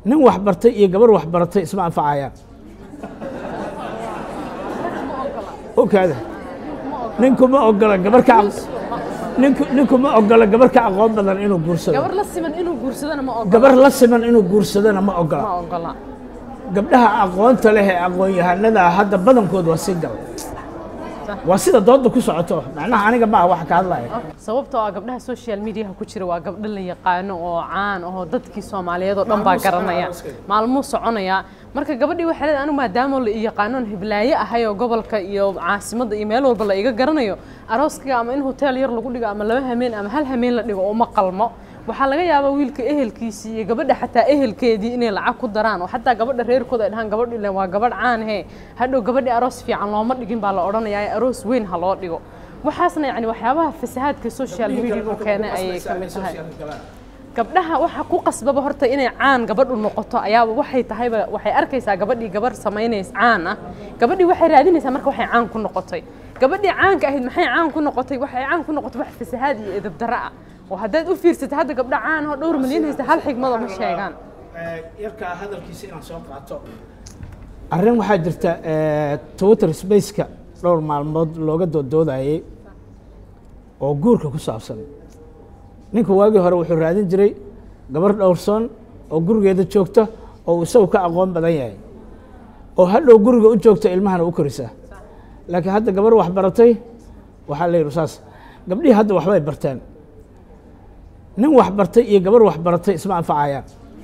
nin wax bartay iyo gabar wax baratay isma anfacayaan okaada ninku ma ogola gabar ka ninku ninku ma ogola gabar ka aqoon badan inuu guursado gabar la siman inuu guursadana ma ogola gabar la siman inuu guursadana ma ogola ma ogola gabdhaha aqoonta leh ee aqoon-yahanada hadda badankood waa si gal waa sida dooda ku socoto macnaha aniga maaha wax ka hadlaya sababtoo ah gabdhaha social mediaha ku jira waa gabdho la yaqaano oo caan ahoo dadkii soomaaliyeed oo dhan baa garanaya maalmuu soconaya marka gabadhii waxay leedahay anigu maadaama la i yaqaanoon hiblaaye ahay oo gobolka iyo caasimadda iyo meel walba la iga garanayo arooskiga ama in hotel yar lagu dhigo ama laba hameen ama hal hameen la dhigo uma qalmo waxaa laga yaabaa wiilka ehelkiisii iyo gabadha xataa ehelkeedii inay lacag ku daraan oo xataa gabadha reerkooda ay dhahaan gabadh ile waa gabadh caan he hadhow gabadhii aroos fiican looma dhigin baa la odhanayaa aroos weyn ha loo dhigo waxaasna yacni waxyaabaha fasahaadka social media uu keenay ayay ka mid tahay gabdhaha waxa ku qasbaba horta inay caan gabadhu noqoto ayaaba waxay tahayba waxay arkaysaa gabadhii gabar samaynays caan ah gabadhii waxay raadinaysaa marka waxay caan ku noqotay gabadhii caanka ahayd maxay caan ku noqotay waxay caan ku noqotay wax fasahaad iyo edab darro ah oo haddaad u fiirsatay hadda gabdha caan oo dhowr milyan haysta hal xigmada ma sheegaan yarkaa hadalkiisa inaan soo qaato arrin waxaa jirta twitter spaceka dhowr maalmood looga doodoodayay oo guurka ku saabsan ninka waagii hore wuxuu raadin jiray gabar dhowrsoon oo gurigeeda joogta oo isagu ka aqoon badan yahay oo hadhow guriga u joogta ilmahana u korisaa laakiin hadda gabar wax baratay waxaa la yidhi saas gabdhihii hadda waxbay barteen nin wax bartay iyo gabar wax baratay isma anfacayaan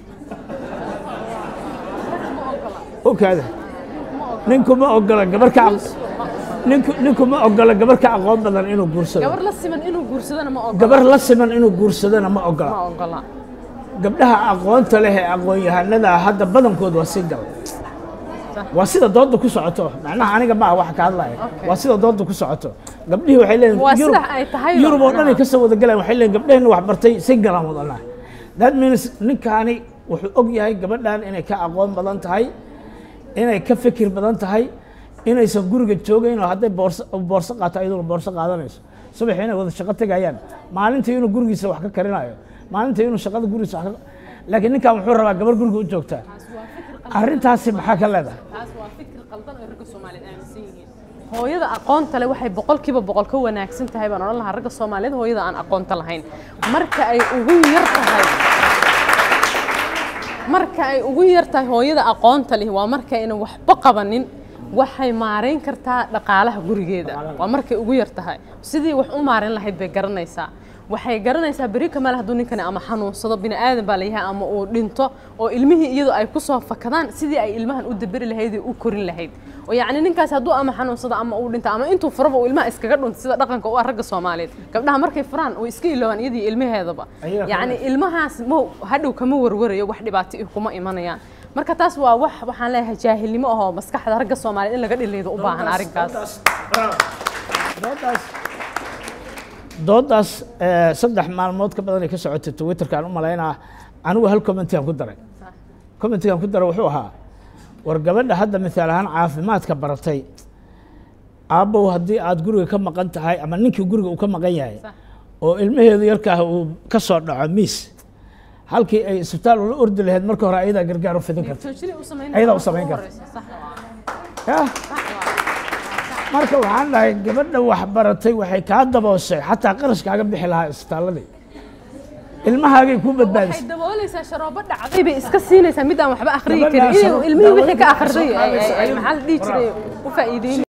okaada ninku ma ogola gabar ka ninku ninku ma ogola gabar ka aqoon badan inuu guursado gabar la siman inuu guursadana ma ogola gabar la siman inuu guursadana ma ogola ma ogola gabdhaha aqoonta leh ee aqoon-yahanada hadda badankood waa si gal waa sida dooda ku socoto macnaha aniga maaha wax ka hadlaya waa sida dooda ku socoto gabdhihii waxay Waa leeyihin sida ay tahay yurub oo dhan ay macnaha. kasoo wada galaan waxay leeyihin gabdhaheenna wax bartay si galaan wadanaa that means ninkaani wuxuu og yahay gabadhan inay ka aqoon badan tahay inay ka fikir badan tahay inaysan guriga joogayn oo hadday boorso boorso qaato ayaduna boorso qaadanayso subaxii inay wada shaqo tegayaan maalintii inuu gurigiisa wax ka karinayo maalintii inuu shaqada gurigiisa wax ka laakiin ninkan wuxuu rabaa gabar guriga u joogtaa arrintaasi maxaa ka leedahay taas waa fikir qaldan oo ragga soomaaliyeed aaminsan yihiin hooyada aqoonta leh waxay boqolkiiba boqol ka wanaagsan tahay baan odhan lahaa ragga soomaaliyeed hooyada aan aqoonta lahayn marka ay ugu yar tahay marka ay ugu yar tahay hooyada aqoonta leh waa marka aynan waxba qabanin waxay maarayn kartaa dhaqaalaha gurigeeda waa markay ugu yar tahay sidii wax u maarayn lahayd bay garanaysaa waxay garanaysaa beri kamaal hadduu ninkani ama xanuunsado bini aadan baa layahay ama uu dhinto oo ilmihii iyadu ay kusoo fakadaan sidii ay ilmahan u daberi lahayd ee u korin lahayd oo yacni ninkaas hadduu ama xanuunsado ama uu dhinto ama intuu furaba uu ilmaha iskaga dhunto sida dhaqanka u ah ragga soomaaliyeed gabdhaha markay furaan way iska iloobaan iyadii ilmaheedaba Ayaga yacni ilmahaas ma hadhow kama warwarayo wax dhibaato ih kuma imanayaan marka taas waa wax waxaan leeyahay jaahilnimo ahoo maskaxda ragga soomaaliyeed in laga dhiliido u baahan arrinkaas doodaas doodaas eh, saddex maalmood ka badan ay ka socotay twitterkaan u malaynaa anigu hal commentigaan ku daray commentigaan ku daray wuxuu ahaa war gabadha hadda misaal ahaan caafimaadka baratay aabbow haddii aad guriga ka maqan tahay ama ninkii guriga uu ka maqan yahay Sax. oo ilmaheedu yarkaah uu ka soo dhaco miis halkii ay isbitaal ula ordi lahayd marka hore ayadaa gargaar u fidin karta Ayadaa u samayn karta. yah marka waxaan dhahay gabadha wax baratay waxay kaa dabooshay xataa qarashkaaga bixi lahaa isbitaaladii ilmahaagay kuu waxay badbaadisay daboolaysaa sharoobo dhacday bay iska siinaysaa mid aan waxba akhriyi karin Gabadhaas inay ilmihii wixii ka daawada akhriday waxay soo ay- ay- ay qaadaysaa. maxaa la dhihi jiray u faa'iideyn